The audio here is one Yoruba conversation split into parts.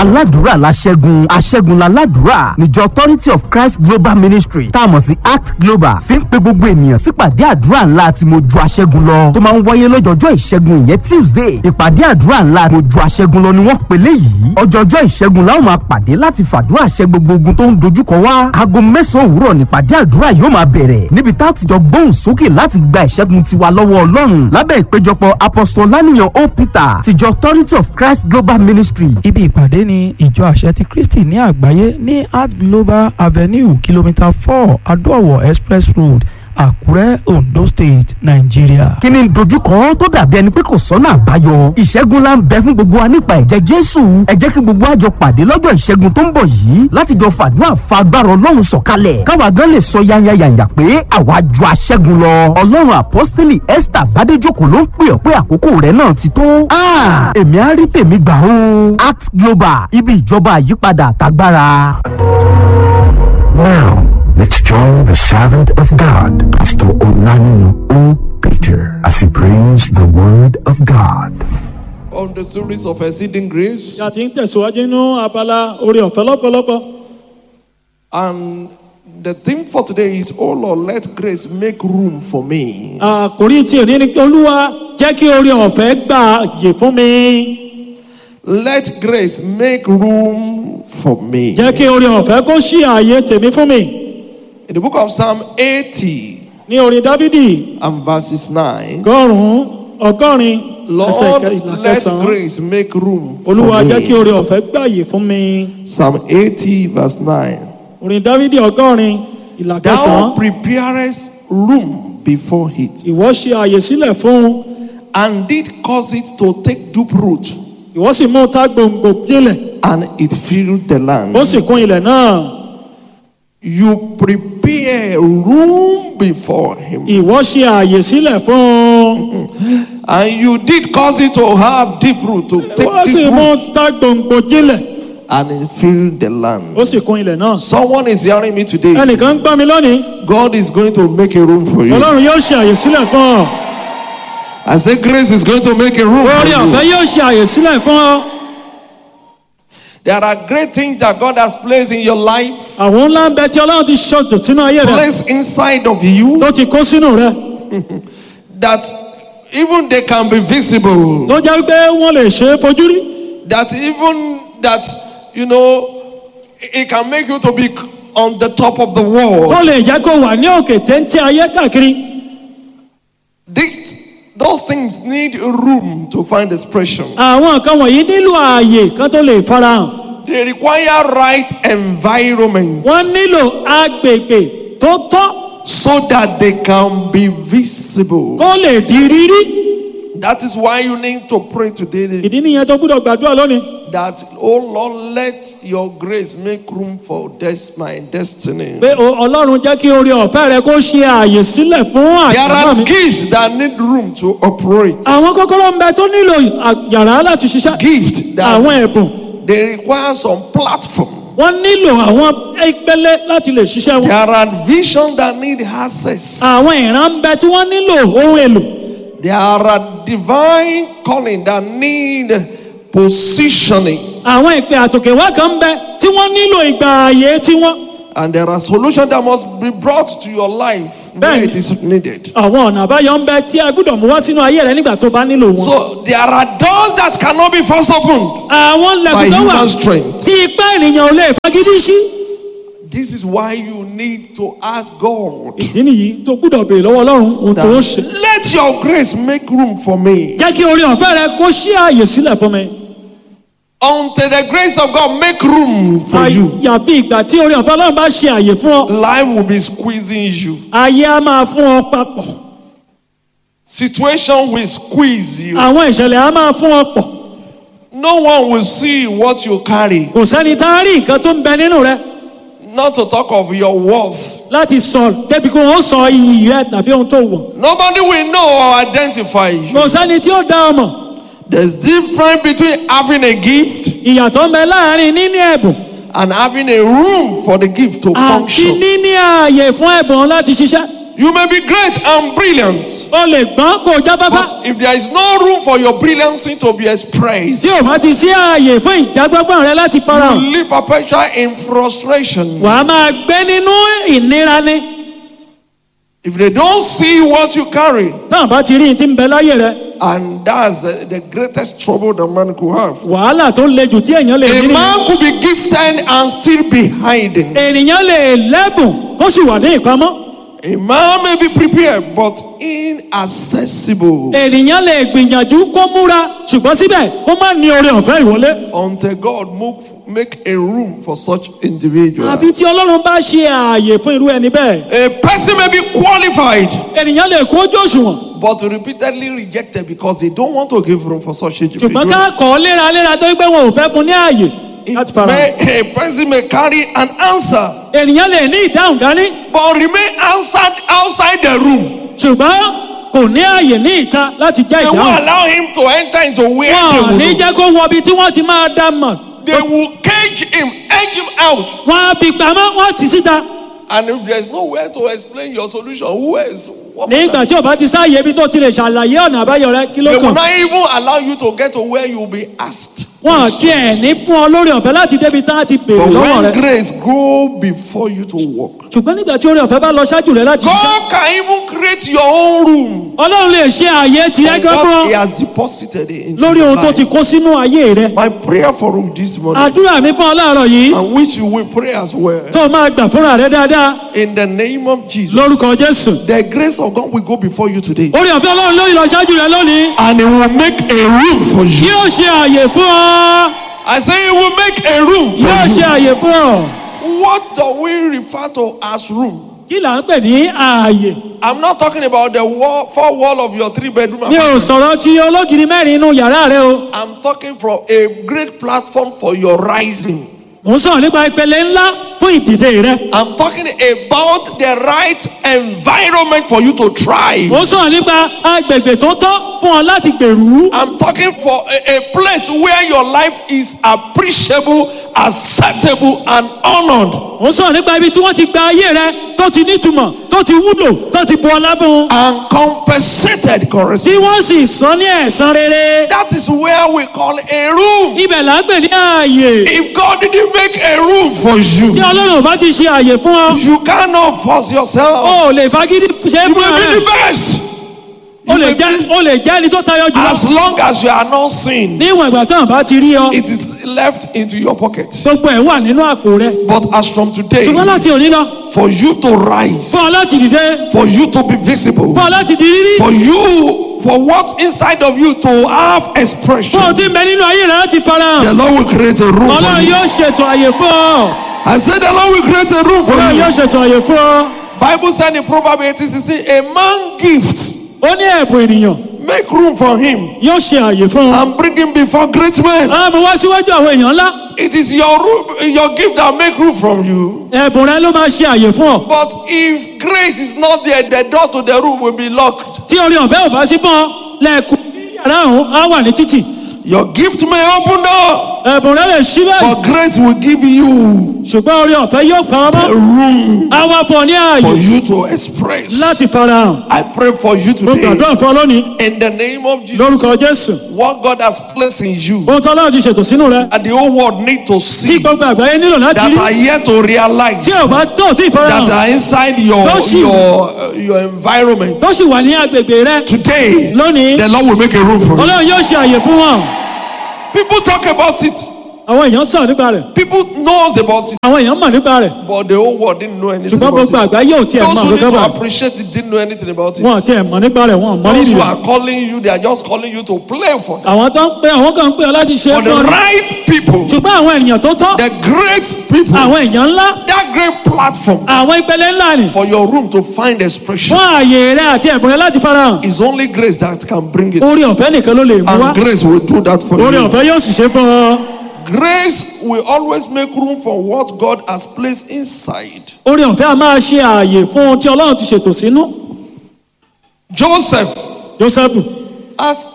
aládùúrà la ṣẹ́gun aṣẹ́gun la ládùúrà níjọ authority of christ global ministry tá a mọ̀ sí act global fi ń pe gbogbo ènìyàn sípàdé àdúrà ńlá tí mo ju aṣẹ́gun lọ tó máa ń wáyé lọ́jọ́jọ́ ìṣẹ́gun ìyẹn tuesday ìpàdé àdúrà ńlá mo ju aṣẹ́gun lọ ni wọ́n pèlè yìí ọjọ́jọ́ ìṣẹ́gun láwọn máa pàdé láti fàdúrà ṣẹ́ gbogbo ogun tó ń dojúkọ wá aago mẹ́sàn-án òwúrọ̀ nípàdé àdúrà yóò máa bẹ̀rẹ̀ níbi tá a ti jọ gbóhùn sókè láti gba ìṣẹ́gun tiwa lọ́wọ́ ọlọ́run lábẹ́ ìpéjọpọ̀ apostolaniyan o peter tìjọ authority of christ global ministry ibi ìpàdé ni ìjọ àṣẹ ti kristi ní àgbáyé ní art global avenue kìlómítà four adóòwò express road àkúrẹ́ ondo state nàìjíríà. kí ni dojúkọ tó dàbí ẹni pé kò sọ́nà àbáyọ ìṣẹ́gun la ń bẹ fún gbogbo wa nípa ẹ̀jẹ̀ jésù ẹ jẹ́ kí gbogbo àjọ pàdé lọ́jọ́ ìṣẹ́gun tó ń bọ̀ yìí láti jọ fàdúrà fa agbára ọlọ́run sọ̀kalẹ̀ káwa gan lè sọ yányányányá pé àwa ju aṣẹ́gun lọ ọlọ́run apọ́sítélì esther bádéjòkó ló ń pè ọ́ pé àkókò rẹ̀ náà ti tó Ah, èmi á rí tèmi gbà ó act global ibi ìjọba àyípadà àtagbára. Now, let's join the servant of God, Pastor Onanino O. Peter, as he brings the word of God. on the series of exceeding grace. a ti ń tẹ̀síwájú nínú abala orí ọ̀fẹ́ lọ́pọ̀lọpọ̀ And the theme for today is, Oh Lord, let grace make room for me. àkòrí tí òní ni pé olúwa jẹ́ kí orí ọ̀fẹ́ gbà yè fún mi Let grace make room for me. jẹ́ kí orí ọ̀fẹ́ kó ṣí ààyè tèmi fún mi In the book of Psalm 80 ní orin dávidi and verses 9, ọgọ́rùn-ún ọgọ́rin ẹsẹ̀ Lord, ìkẹ- ìlà let kẹsàn-án grace make room for olúwa jẹ́ kí me. orí ọ̀fẹ́ gbà yè fún mi Psalm 80 verse 9. orin dávidi ọgọ́rin ìlà kẹsàn-án Thou preparest room before it ìwọ ṣe ààyè sílẹ̀ fún and did cause it to take deep root ìwọ sì mú ta gbòǹgbò gílẹ̀ and it filled the land. ó sì kún ilẹ̀ náà You prepare room before him, ìwọ ṣe ààyè sílẹ̀ fún and you did cause it to have deep root, to ìwọ take sì deep mú root, ta gbòǹgbò gílẹ̀ and it filled the land. ó sì kún ilẹ̀ náà. Someone is hearing me today. ẹnìkan ń gbọ́ mi lónìí God is going to make a room for you. ọlọ́run yóò ṣe àyè sílẹ̀ fún ọ I say grace is going to make a room orí for ọ̀fẹ́ you. yóò ṣe àyè sílẹ̀ fún ọ There are great things that God has placed in your life, àwọn ńlá ń bẹ tí ọlọ́run ti ṣọ̀jọ̀ sínú ayé rẹ placed inside of you, tó ti kó sínú rẹ that even they can be visible. tó jẹ́ pé wọ́n lè ṣe é fojú rí that even that you know it can make you to be on the top of the tó world lè jẹ́ kó wà ní òkè téńté ayé káàkiri this those things need room to find expression àwọn nǹkan wọ̀nyí nílò ààyè kan tó lè farahàn they require right environment wọ́n nílò agbègbè tó tọ́ so that they can be visible kó lè di rírí that is why you need to pray today ìdí nìyẹn tó gbúdọ̀ gbàdúrà lónìí that oh lord let your grace make room for this my destiny pé o- ọlọ́run jẹ́ kí orí ọ̀fẹ́ rẹ kó ṣe ààyè sílẹ̀ fún there àyàmọ́ are mi. gifts that need room to operate àwọn kọ́kọ́rọ́ ń bẹ tó nílò à- yàrá láti ṣiṣẹ́. gift that àwọn ẹ̀bùn they require some platform. wọ́n nílò àwọn ìpele láti lè ṣiṣẹ́ wọn. There are vision that need access. àwọn ìran ń bẹ tí wọ́n nílò ohun èlò. There are divine calling that need positioning. àwọn ìpè àtòkèwá kan ń bẹ tí wọ́n nílò ìgbà ààyè tiwọn. And there are solutions that must be brought to your life where Bẹ́ẹ̀ni. it is needed. àwọn ọ̀nà àbáyọ ń bẹ tí a gbúdọ̀ mú wá sínú ayé rẹ nígbà tó bá nílò wọn. So there are doors that cannot be forced open. àwọn by lẹ́kùn tó wà human strength. tí ipá ènìyàn ò lè fagídí sí. This is why you need to ask God. ìdí nìyí tó gbúdọ̀ béèrè lọ́wọ́ ọlọ́run ohun tó ń ṣe. that, Let your grace make room for me. jẹ́ kí orí ọ̀fẹ́ rẹ kó ṣí ààyè sílẹ̀ fún mi. Until the grace of God make room for you. àyàfi ìgbà tí orí ọ̀fẹ́ ọlọ́run bá ṣe ààyè fún ọ Life will be squeezing you. ayé á máa fún ọ papọ̀. Situation will squeeze you. àwọn ìṣẹ̀lẹ̀ á máa fún ọ pọ̀ No one will see what you carry. kò sẹ́ni tá a rí nǹkan tó ń bẹ nínú rẹ Not to talk of your worth. láti sọ débi kí wọ́n sọ iyì rẹ tàbí ohun tó wọ̀ Nobody will know or identify you. kò sẹ́ni tí ó dá ọ mọ̀ There's difference between having a gift ìyàtọ̀ ń bẹ láàrin níní ẹ̀bùn and having a room for the gift to àti function. níní ààyè fún ẹ̀bùn láti ṣiṣẹ́ You may be great and brilliant, o lè gbọ́n kó o jábáfá but if there is no room for your brilliancy to be expressed, tí o bá ti sí ààyè fún ìjágbọ́gbọ́n rẹ láti you farahàn live perpetual in frustration. wàá máa gbé nínú ìnira ni If they don't see what you carry, táwọn bá ti rí ní ti ń bẹ láyè rẹ and that's the, the greatest trouble the man could have. wàhálà tó le jù tí èèyàn lè A ní nìyẹn. man could be gifted and still be hiding. ènìyàn lè lẹ́bùn kó sì wà ní ìpamọ́ A man may be prepared, but inaccessible ènìyàn lè gbìyànjú kó múra ṣùgbọ́n síbẹ̀ kó má ní oore ọ̀fẹ́ ìwọlé. until God move, make a room for such individual. àfi tí ọlọ́run bá ṣe ààyè fún irú ẹni bẹ́ẹ̀ A person may be qualified, ènìyàn lè kó ojú òṣùwọ̀n but repeatedly rejected because they don't want to give room for such ṣùgbọ́n individual. ká kọ́ léraléra tó pé wọn ò fẹ́ fún ní ààyè láti fara hàn. May, a person may carry an answer, ènìyàn lè ní ìdáhùn dání but remain answered outside the room. ṣùgbọ́n kò ní ààyè ní ìta láti já They won't ìdáhùn. allow him to enter into where wọn they ò will. ní know. jẹ́ kó wọ ibi tí wọ́n ti máa dá mọ̀. They will cage him, edge him out. wọ́n á fi pamọ́ wọ́n á tì síta. And if there's nowhere to explain your solution, who else? What nígbà tí o bá ti sáàyè ibi tó ti lè ṣàlàyé ọ̀nà àbáyọ rẹ kí ló They will kàn. not even allow you to get to where you will be asked. wọn ò tiẹ̀ ní fún ọ lórí ọ̀fẹ́ láti débi tá a ti béèrè But lọ́wọ́ when rẹ. grace go before you to walk, ṣùgbọ́n nígbà tí orí ọ̀fẹ́ bá lọ ṣáájú rẹ láti ṣiṣẹ́. God can even create your own room ọlọ́run lè ṣe ààyè tirẹ̀ for gan fún what He ọ has deposited in lórí ohun tó ti kó sínú ayé rẹ. My prayer for you this morning, àdúrà mi fún ọ láàárọ̀ yìí and which you will pray as well, tó o máa gbà fúnra rẹ dáadáa in the name of Jesus. lórúkọ jésù. The grace of God will go before you today, orí ọ̀fẹ́ ọlọ́run lórí lọ ṣáájú rẹ lónìí and He will make a room for you. yóò ṣe ààyè fún ọ I say He will make a room for yóò ṣe you. ààyè fún ọ. What do we refer to as room? kí là ń pè ní ààyè I'm not talking about the wall, four wall of your three bedroom. mi ò apartment. sọ̀rọ̀ ti ológiri mẹ́rin inú yàrá rẹ o I'm talking from a great platform for your rising. mò ń sọ̀rọ̀ nípa ìpele ńlá fún ìdìde rẹ I'm talking about the right environment for you to thrive. mò ń sọ̀rọ̀ nípa agbègbè tó tọ́ fún ọ láti gbèrú I'm talking for a, a place where your life is appreciable, acceptable, and honored. mò ń sọ̀rọ̀ nípa ibi tí wọ́n ti gba ayé rẹ tó ti nítumọ̀ tó ti wúlò tó ti bu ọlá fún un And compensated tí correctly. wọ́n sì san ní ẹ̀san rere That is where we call a room. ibẹ̀ là ń pè ní ààyè If God didn't make a room for you, tí ọlọ́run ò bá ti ṣe ààyè fún ọ you cannot force yourself. o ò lè fagídí ṣe é You fún may be rẹ the best. o lè jẹ́ o lè jẹ́ ẹni tó tayọ jùlọ As long as you are not seen, níwọ̀n ìgbà tí àwọn bá ti rí ọ it is left into your pocket. gbogbo ẹ̀ wà nínú àpò rẹ But as from today, ṣùgbọ́n láti òní lọ for you to rise, fún ọ láti dìde for you to be visible, fún ọ láti di rírí for you, for what's inside of you to have fún ọ expression, tí ń bẹ nínú ayé rẹ láti farahàn the Lord will create a room for ọlọ́run you. yóò ṣètò àyè fún ọ I said the Lord will create a room for ọlọ́run you. yóò ṣètò àyè fún ọ Bible said in Proverbs 18, 16, a man gift, ó ní ẹ̀bùn ènìyàn make room for him yóò ṣe àyè fún ọ. and bring him before great men. a mú wá síwájú àwọn èèyàn ńlá It is your room, your gift that make room from you. ẹ̀bùn rẹ ló máa ṣe àyè fún ọ. But if grace is not there, the door to the room will be locked. tí orí ọ̀fẹ́ ò bá sí fún ọ lẹ́ẹ̀kú sí yàrá ọ̀hún á wà ní títì Your gift may open door, ẹ̀bùn rẹ lè ṣí báyìí but grace will give you ṣùgbọ́n orí ọ̀fẹ́ yóò pa a ọmọ room á wá fún ọ ní ààyè for you to express. láti farahàn I pray for you mo today gbàdúrà fún ọ lónìí in the name of Jesus. lórúkọ jésù What God has placed in you, ohun tí ọlọ́run ti ṣètò sínú rẹ and the whole world need to tí see gbogbo àgbáyé nílò láti that rí are yet to realize tí ò bá tó tí that ìfarahàn are inside your Toshi. your uh, your environment. tó sì wà ní agbègbè rẹ Today, lónìí the Lord will make a room for you. ọlọ́run yóò ṣe àyè fún wọn People talk about it. àwọn èèyàn sọ̀rọ̀ nípa rẹ̀ People knows about it, àwọn èèyàn mọ̀ nípa rẹ̀ but the whole world didn't know anything ṣùgbọ́n about gbogbo it. àgbáyé ò tiẹ̀ Those mọ̀ who need nípa to rẹ̀ appreciate it didn't know anything about it. wọn ò tiẹ̀ mọ̀ nípa rẹ̀ wọn ò mọ̀ Those nínú who rẹ̀ are calling you, they are just calling you to play for them. àwọn tó ń pè àwọn kan ń pè ọ láti ṣe é For fún the ọ ní. right people, ṣùgbọ́n àwọn ènìyàn tó tọ́ the great people, àwọn èèyàn ńlá that great platform àwọn ìpele ńlá ni for your room to find expression fún ààyè rẹ àti ẹ̀bùn rẹ láti farahàn is only grace that can bring it. orí ọ̀fẹ́ nìkan ló lè mú wá And grace will do that for orí you. ọ̀fẹ́ yóò sì ṣe fún ọ Grace will always make room for what God has placed inside. orí ọ̀fẹ́ a máa ṣe ààyè fún ohun tí ọlọ́run ti ṣètò sínú Joseph joseph has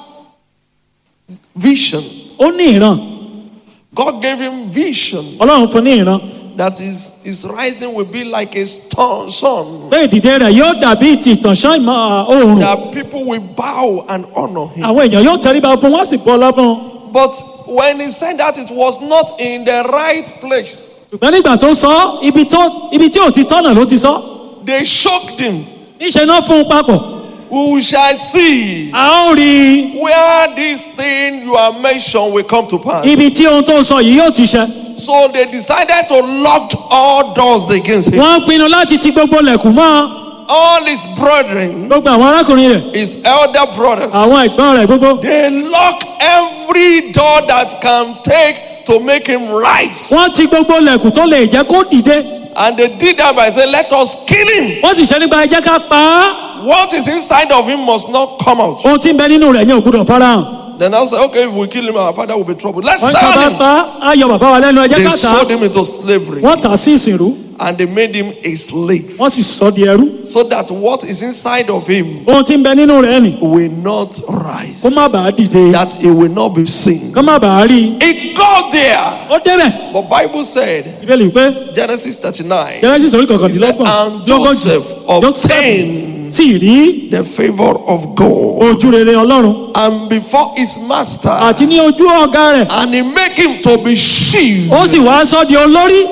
vision. ó ní ìran God gave him vision ọlọ́run fún ní ìran that his, his rising will be like a storm, sun. pé ìdìde rẹ̀ yóò dàbí ti ìtànṣán ìmọ̀ oòrùn That people will bow and honor him. àwọn èèyàn yóò tẹríba fún wọn sì bọ́ ọlá fún un. But when he said that, it was not in the right place. ṣùgbọ́n nígbà tó sọ ibi tó ibi tí ò ti tọ́nà ló ti sọ They choked him. níṣẹ́ náà fún un papọ̀ We shall see a ó rí where this thing you are mentioned will come to pass. ibi tí ohun tó ń sọ yìí yóò ti ṣẹ. So they decided to lock all doors against him. wọ́n pinnu láti ti gbogbo lẹ̀kùn mọ́ All his brethren, gbogbo àwọn arákùnrin rẹ̀ his elder brothers, àwọn ẹ̀gbọ́n rẹ̀ gbogbo. they lock every door that can take to make him rise. wọ́n ti gbogbo lẹ̀kùn tó lè jẹ́ kó dìde And they did that by saying, Let us kill him. wọ́n sì ṣe nípa ẹjẹ́ ká pa á What is inside of him must not come out. ohun tí ń bẹ nínú rẹ̀ yẹn ò gbúdọ̀ farahàn. Then I said, Okay, if we kill him, our father will be troubled. Let's wọ́n ká bá sell him. pa á ayọ̀ bàbá wa lẹ́nu ẹjẹ́ They ká tà á sold him into slavery wọ́n tà á sí ìsìnrú and they made him a slave. wọ́n sì sọ di ẹrú So that what is inside of him ohun tí ń bẹ nínú rẹ̀ nì will not rise. kó má bàa dìde That it will not be seen. kó má bàa rí i. It got there. ó débẹ̀ But Bible said, ìbéèrè pé Genesis 39, genesis orí he said, kọkàndínlọ́gbọ̀n and lógójì Joseph obtained sì rí the favor of God. ojú rere ọlọ́run And before his master, àti ní ojú ọ̀gá rẹ̀ and he make him to be chief. ó sì wá sọ di olórí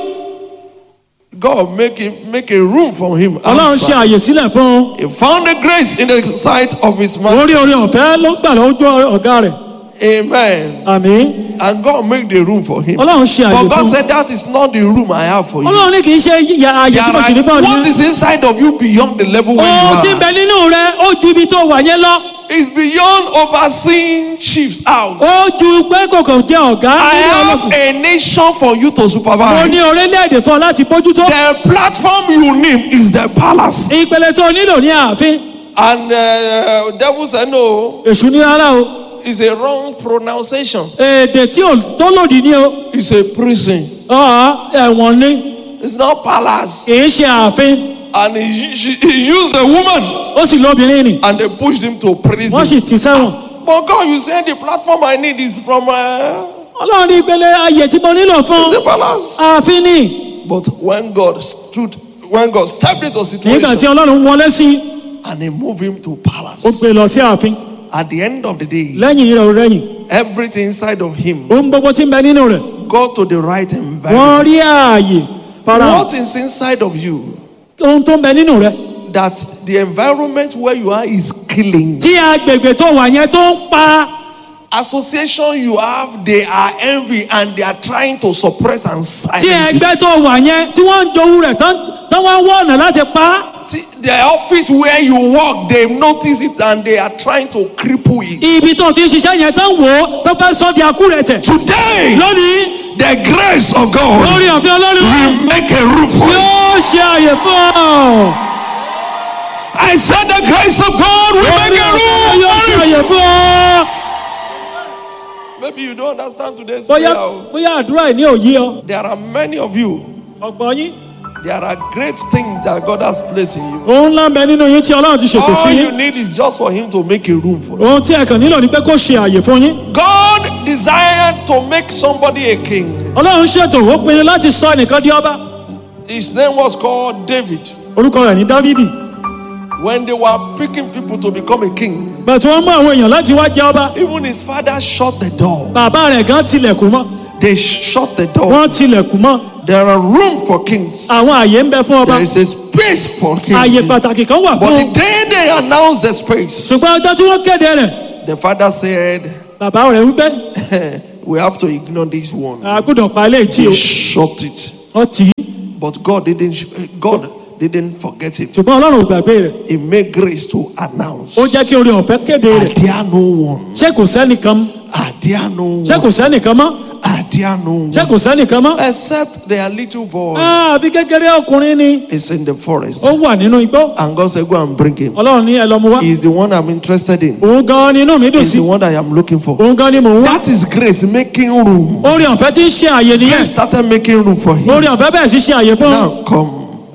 God make him make a room for him. ọlọ́run ṣe outside. àyè sílẹ̀ fún un He found a grace in the sight of his master. orí orí ọ̀fẹ́ ló gbà lójú ọ̀gá rẹ̀ Amen. àmì And God make the room for him. ọlọ́run ṣe àyè But fún God un said that is not the room I have for you. ọlọ́run ní kì í ṣe yíya àyè There tí mo sì ní fún are, ọ what nìyẹn is inside of you beyond the level where ohun tí ń you bẹ are nínú rẹ ó ju ibi tó wà yẹn lọ is beyond overseeing chief's house. ó ju pé kòkò jẹ ọ̀gá I nínú have ọlọ́fun a nation for you to mo supervise. ní orílẹ̀-èdè fún ọ láti bójútó The platform you need is the palace. ìpele tó nílò ní ààfin And uh, devil said no. èṣù ní rárá o It's a wrong pronunciation. èdè tí ò tó lòdì ní o It's a prison. ọ̀ọ́ ẹ̀wọ̀n ní It's not palace. kì í ṣe ààfin And he, she, he used the woman ó sì lóbìnrin nì and they pushed him to prison. wọ́n sì tì sẹ́wọ̀n But God, you said the platform I need is from uh, ọlọ́run ní ìpele ayè tí mo nílò fún it's a palace. ààfin ní But when God stood, when God stepped into nígbà tí situation ọlọ́run wọlé sí and he moved him to ó palace, gbé lọ sí ààfin at the end of the day, lẹ́yìn rẹ̀ ò rẹ́yìn everything inside of him ohun gbogbo tí ń bẹ nínú rẹ̀ got to the right wọ́n environment. rí ààyè fara What is inside of you ohun tó ń bẹ nínú rẹ̀ that the environment where you are is killing? tí agbègbè tó wà yẹn tó ń pa Association you have, they are envy and they are trying to suppress and tí silence it. ẹgbẹ́ tó wà yẹn tí wọ́n ń jowú rẹ̀ tán tán wá wọ́ ọ̀nà láti pa á. See, The office where you work, they notice it and they are trying to cripple it. ibi tó ti ń ṣiṣẹ́ yẹn tán wò ó tó fẹ́ sọ di akú rẹ̀ tẹ̀. Today, lónìí the grace of God lórí ọ̀fẹ́ ọlọ́run will make a room for you. yóò ṣe àyè fún ọ. I said the grace of God will make lórí a ọ̀fẹ́ room yóò ṣe for àyè you. fún ọ. Maybe you don't understand today's bóyá prayer. o. bóyá àdúrà ẹ̀ ní òye ọ. There are many of you. ọ̀gbọ́n yín There are great things that God has placed in you. òun ńlá ń bẹ nínú yín tí ọlọ́run ti ṣètò sí All you yín. need is just for Him to make a room for you. ohun tí ẹ kàn nílò ni pé kó ṣe àyè fún yín. God desired to make somebody a king. ọlọ́run ṣètò ó pinnu láti sọ ẹnìkan di ọba. His name was called David. orúkọ rẹ̀ ní dávidi. When they were picking people to become a king, bàtí wọ́n mú àwọn èèyàn láti wá jẹ ọba. even his father shut the door. bàbá rẹ̀ gan tilẹ̀kùn mọ́. They shut the door. wọ́n tilẹ̀kùn mọ́. There are room for kings. àwọn àyè ń bẹ fún ọba. There is a space for àyè kings. pàtàkì kan wà But fún the day they announced the space, ṣùgbọ́n ọjọ́ tí wọ́n kéde rẹ̀ the father said, bàbá rẹ̀ wípé We have to ignore this one. àgùdọ̀ pa ilé tí o He shut it. wọ́n tì í But God didn't God didn't forget it. ṣùgbọ́n ọlọ́run ò gbàgbé rẹ̀ He made grace to announce. ó jẹ́ kí orí ọ̀fẹ́ kéde Are rẹ̀ there no one? ṣé kò sẹ́nìkan Are there no ṣé kò one? sẹ́nìkan mọ́ Are there no ṣé one? kò sẹ́nìkan mọ́ Except their little boy Ah, àfi kékeré ọkùnrin ni is in the forest. ó wà nínú igbó And God said, Go and bring him. ọlọ́run ní ẹ lọ mú wá He's the one I'm interested in. òun gan ni inú mi dùn He's sí the one that I am looking for. òun gan ni mò ń wá That is grace making room. orí ọ̀fẹ́ tí ń ṣe àyè nìyẹn Grace started making room for him. orí ọ̀fẹ́ bẹ́ẹ̀ sì ṣe àyè fún Now come.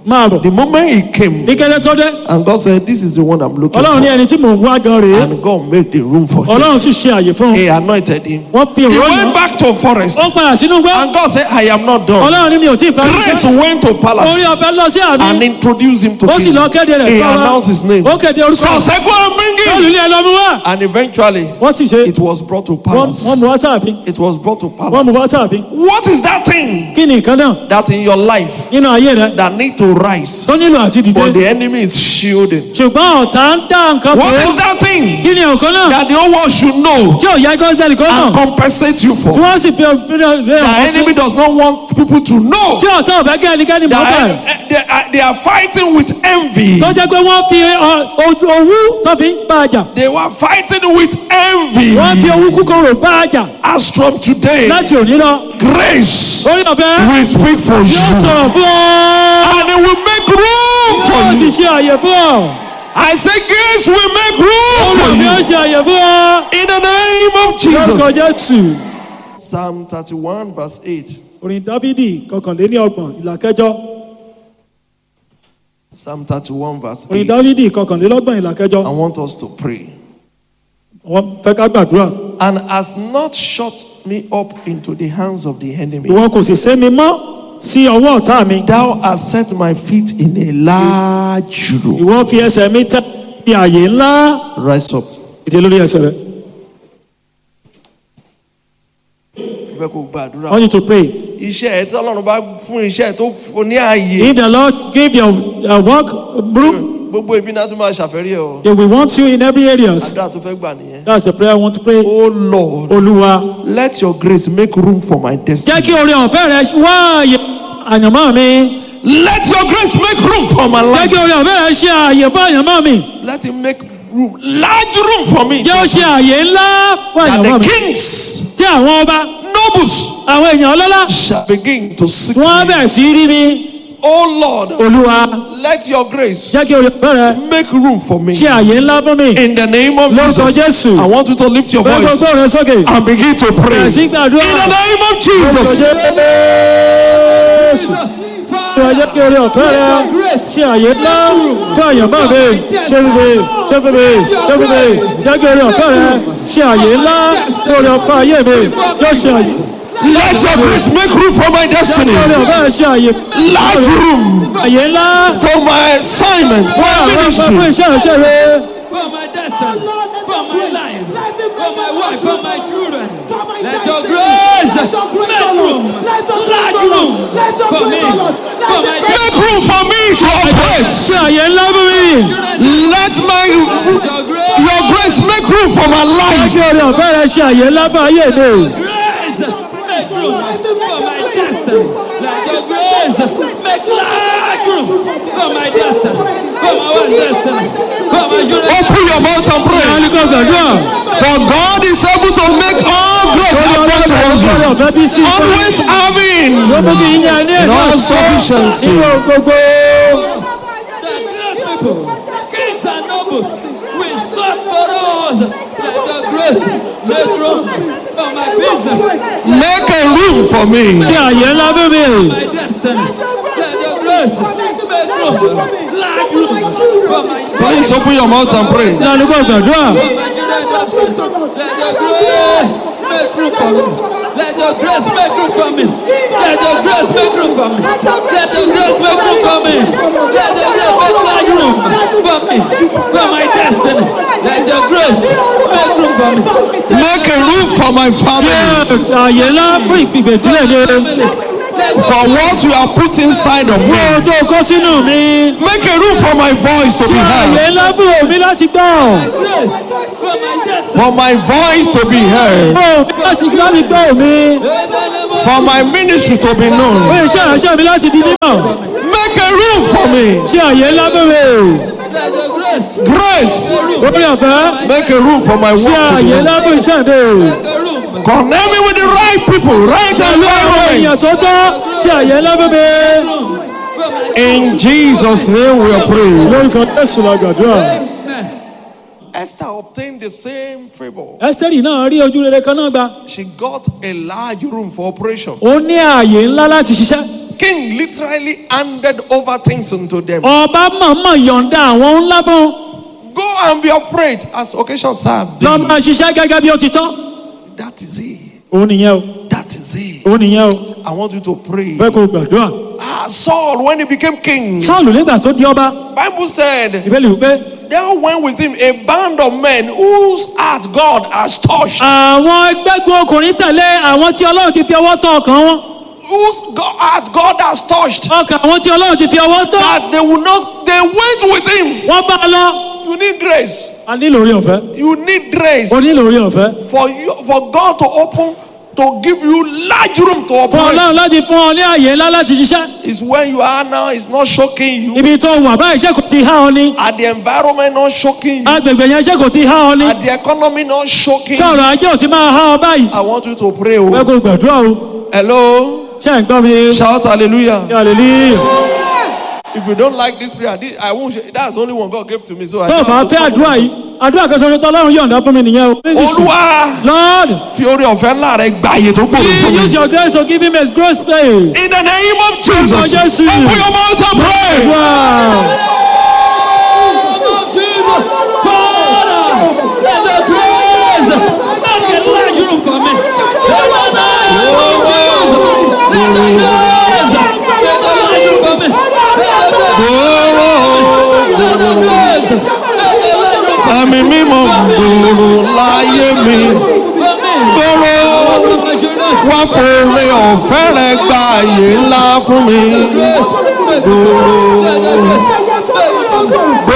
máa bọ̀ The moment he came, ní kẹ́lẹ́ tó dé and God said, This is the one I'm looking ọlọ́run ní for. ẹni tí mò ń wá gan rèé And God made the room for him. ọlọ́run sì ṣe àyè fún un He anointed him. wọ́n fi He òróró went yàn back to forest. ó padà sínú gbọ́ And God said, I am not done. ọlọ́run ní mi ò tí ì parí Grace iṣẹ́ went to orí palace ọ̀fẹ́ lọ sí àmì and introduced him to ó sì king. lọ kéde rẹ̀ He fún wa. announced his name. ó kéde orúkọ So say, Go and bring him. olùlé ẹ lọ mú wá And eventually, wọ́n sì ṣe it was brought to wọ́n palace. wọ́n mú wá sáàfin It was brought to wọ́n mú palace. wá sáàfin What is that thing kí ni nǹkan náà that in your life nínú ayé rẹ that need to rise, tó nílò àti dìde but the enemy is shielding? ṣùgbọ́n ọ̀tá ń dá nǹkan What pé is that thing kí ni nǹkan náà that the whole world should know tí ò yẹ kó sẹ́ni kó and mọ̀ compensate you tí for? wọ́n sì fi ọ̀pẹ̀rẹ̀ The ọ̀pọ̀ sí enemy does not want people to know. tí ọ̀tá ò fẹ́ kí ẹnikẹ́ni mọ̀ bẹ́ẹ̀ That they are, they are fighting with envy. tó jẹ́ pé wọ́n fi ọ- ojú- owú tó fi ń bá a jà They were fighting with envy. wọ́n fi owú kúkúrò bá a jà As from today, láti òní lọ grace orí ọ̀fẹ́ will speak for yóò you. sọ̀rọ̀ fún ọ And it will make room yóò for sì you. ṣe àyè fún ọ I say grace will make room orí for ọ̀fẹ́ yóò you. ṣe àyè fún ọ In the name of lórúkọ Jesus. jésù. Psalm 31 verse 8. orin dávidi kọkànléní ọgbọ̀n ìlà kẹjọ Psalm 31 verse orin 8. dávidi kọkànlélọ́gbọ̀n ìlà kẹjọ I want us to pray. wọ́n fẹ́ ká gbàdúrà And has not shut me up into the hands of the enemy. ìwọ kò sì sé mi mọ́ sí ọwọ́ ọ̀tá mi Thou hast set my feet in a large room. ìwọ fi ẹsẹ̀ mi tẹ́ ní àyè ńlá Rise up. ìdí lórí ẹsẹ̀ rẹ Mo fẹ́ kó gbàdúrà. I want you to pray Iṣẹ́ ẹ̀ tí Ọlọ́run bá fún iṣẹ́ ẹ̀ tó fún ní ààyè. if the Lord give your uh, work room Gbogbo ibi náà tún máa ṣàfẹ́rí ẹ̀ o. they will want you in every areas Àdúrà tó fẹ́ gbà nìyẹn. that's the prayer I want to pray Oh Lord, olúwa let your grace make room for my jẹ́ destiny. kí oore ọ̀fẹ́ rẹ wá àyè àyànmọ́ mi Let your grace make room for my jẹ́ life. kí oore ọ̀fẹ́ rẹ ṣe àyè fún àyànmọ́ mi Let him make room, large room for me. jẹ́ ó ṣe àyè ńlá fún That àyànmọ́ the mi kings, tí àwọn ọba nobles àwọn èèyàn ọlọ́lá shall begin to seek wọ́n me. bẹ̀rẹ̀ sí rí mi Oh Lord, olúwa let your grace jẹ́ kí oore ọ̀fẹ́ rẹ make room for me. ṣe àyè ńlá fún mi In the name of lórúkọ Jesus, jésù I want you to lift your bẹ́ẹ̀ voice gbogbo rẹ sókè and begin to pray. bẹ̀rẹ̀ sí In gbàdúrà the name of lórúkọ Jesus. jésù olúwa jẹ́ kí oore ọ̀fẹ́ rẹ ṣe àyè ńlá fún àyànmọ́ mi ṣe fún mi ṣe fún mi ṣe fún mi jẹ́ kí oore ọ̀fẹ́ rẹ ṣe àyè ńlá fún oore ọ̀fẹ́ ayé mi yóò ṣe àyè Let your grace make room for my jẹ́ kí destiny. oore ọ̀fẹ́ rẹ ṣe àyè Large room àyè ńlá for my assignment, for fún my àwọn ọmọ fún ministry. iṣẹ́ ìṣe rẹ. for my destiny, for my life, for my wife, for my children. Let your grace make room, large room for me, for my destiny. Make room for me to operate. ṣe àyè ńlá fún mi. Let my Let your grace, your grace make room for my jẹ́ life. kí oore ọ̀fẹ́ rẹ ṣe àyè ńlá fún ayé mi. grace make room for my destiny. Let your grace make large room for my destiny, for my own destiny, for my children. Open your mouth and pray. Ní kò gbàdúrà. For God is able to make all grace Orí happen ọlọ́run to ọ̀fẹ́ us. orí ọ̀fẹ́ bí sí i. Always having Ó mú kí yín ní ẹ̀dá all tó sufficiency. nínú gbogbo. Kings and nobles, we sought for us. Let your grace make room for my business, Make a room for me. Ṣe àyè ńlá fún mi. my destiny. Let your grace make room, large room for my Please open your mouth and pray. Ní kò gbàdúrà. Let your grace make room for me. Let your grace make room for me. Let your grace make room for me. Let your grace make room for me. Let your grace make large room for me. For my destiny. Let your grace make room for me. Make a room for my family. Ṣé àyè ńlá fún ìpìgbè ìdílé mi. Let For what you have put inside of Fún me. ohun tó kó sínú mi. Make a room for my voice to be Ṣé àyè heard. ńlá fún omi láti gbọ́. grace for my destiny. For my voice to be heard. Fún omi láti láti gbọ́ omi. In the name of For my ministry to be known. Fún iṣẹ́ ìránṣẹ́ mi láti di mímọ̀. Make a room for me. Ṣé àyè ńlá fún mi. let your grace Grace. Orí ọ̀fẹ́. Make a room for my Ṣé work to be àyè known. ńlá fún iṣẹ́ mi. make a room for Connect me with the right people, right Pẹ̀lú àwọn èèyàn environment. tó tọ́. Ṣé àyè ńlá fún mi. for my In Jesus' name we are praying. Lórúkọ Jésù la gbàdúrà. Amen. Esther obtained the same favor. Ẹ́sítẹ́rì náà rí ojú rere kan náà gbà. She got a large room for operation. Ó ní ààyè ńlá láti ṣiṣẹ́. king literally handed over things unto them. ọba mọ̀ọ́mọ̀ yọ̀ǹda àwọn ńlá bọ́n Go and be upright as occasion serve lọ thee. máa ṣiṣẹ́ gẹ́gẹ́ bí ó ti tọ́. That is it. òun nìyẹn o That is it. òun nìyẹn o I want you to pray. fẹ́ kó o gbàdúrà. Ah, Saul, when he became king, sọ́ọ̀lù nígbà tó di ọba Bible said, ìbéèlì wípé there went with him a band of men whose heart God has touched. àwọn ẹgbẹ́gun ọkùnrin tẹ̀lé àwọn tí ọlọ́run ti fi ọwọ́ tọ́ ọkàn wọn Whose God, heart God has touched. ọkàn àwọn tí ọlọ́run ti fi ọwọ́ tọ́ That they will not, they went with him. wọ́n bá a lọ. You need grace. a nílò orí ọ̀fẹ́ You need grace o nílò orí ọ̀fẹ́ for you, for God to open, to give you large room to fún ọlọ́run operate. láti fún ọ ní àyè ńlá láti ṣiṣẹ́ Is where you are now. It's not shocking you. ibi tó wà báyìí ṣé kò ti há ọ ni At the environment not shocking you. agbègbè yẹn ṣé kò ti há ọ ni At the economy not shocking ṣé you. ọ̀rọ̀ ajé ò ti máa há ọ báyìí I want you to pray. fẹ́ Oh. kó o gbàdúrà o Hello. ṣé ẹ̀ ń gbọ́ mi Shout hallelujah. hallelujah If you don't like this prayer, this, I won't. share- That's the only one God gave to me. So I tó o don't bá have to fẹ́ talk àdúrà about yìí àdúrà kan ṣoṣo tó ọlọ́run yọ̀ǹda fún mi nìyẹn o. it. Olúwa lord fi orí ọ̀fẹ́ ńlá rẹ̀ gba àyè tó gbòòrò fún please mi. use your grace to give him a grace place. In the name of Jesus. Lord Jesus. Open your mouth and pray. wow. Ẹ̀mí mímọ́ gbòòrò láyé mi. Gbòòrò wá fòrè ọ̀fẹ́ rẹ̀ gba àyè ńlá fún mi. Gbòòrò